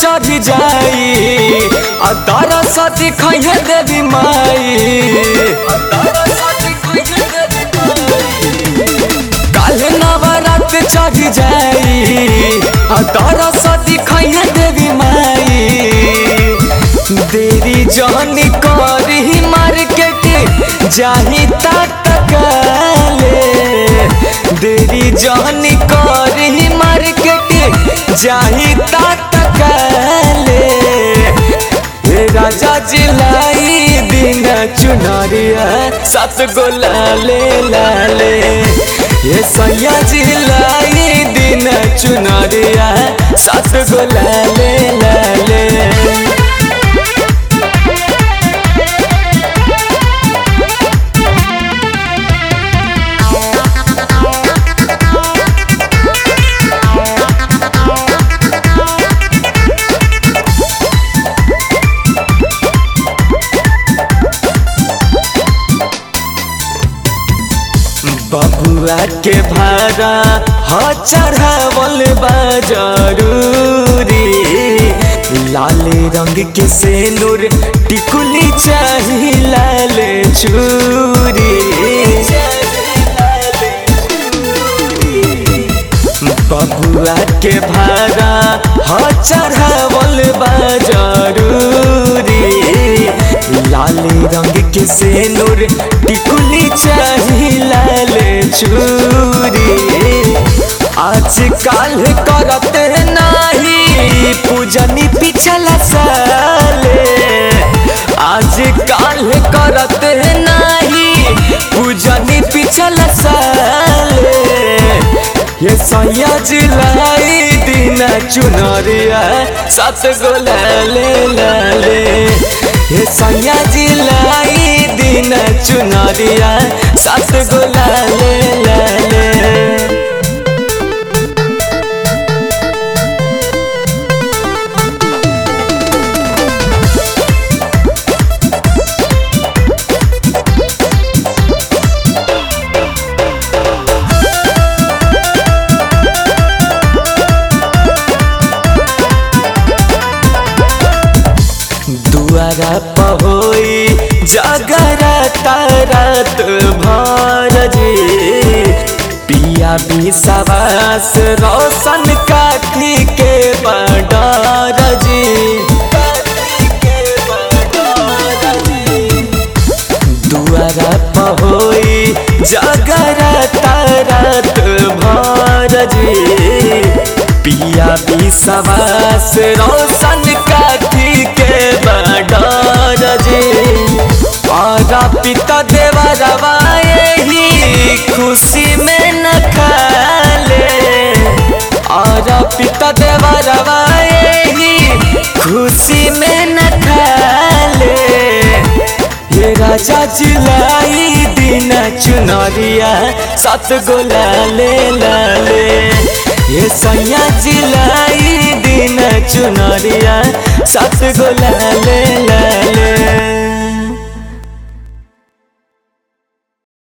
चढ़ जाई आ तारा साथी खैहे देवी माई काले नवरात चढ़ जाई आ तारा साथी खैहे देवी माई देरी जानी करी मार्केट जाही तटकाले देरी जानी करी मार्केट जाही तटकाले हे राजा जिलाई दिन चुनरिया सात गो लाले लाले ये सैया जिलाई दिन चुनरिया सात गो लाले लाले बबुआ के भाड़ा ह चढ़ावल बा जरूरी लाल रंग के सेनुर टिकुली चाही लाल चूरी बबुआ के भाड़ा ह चढ़ावल बा जरूरी लाल रंग के सेनुर टिकुली चाही लाल चूरी आज काल करत नाही पूजनी पिछला साले आज काल करत नाही पूजनी पिछला साले ये सैया जिलाई दिन चुनरिया सात गो लाले लाले ये सैया जिलाई दिन चुनरिया सात गो लाले लाले दुआरा पहोई जगरा तारत भर जे पिया विश्वास रोशन काठी के बडर जी दुआरा पहोई जगरा तारत भर जे पिया विश्वास रोशन काठी के बडर जे पारा पिता देवा रवाए ही खुशी में न खाले और पिता देवा रवाए ही खुशी में न खाले ये राजा जिलाई दिन चुनरिया सात गो लाले लाले ये सैया जिलाई दिन चुनरिया सात गो लाले लाले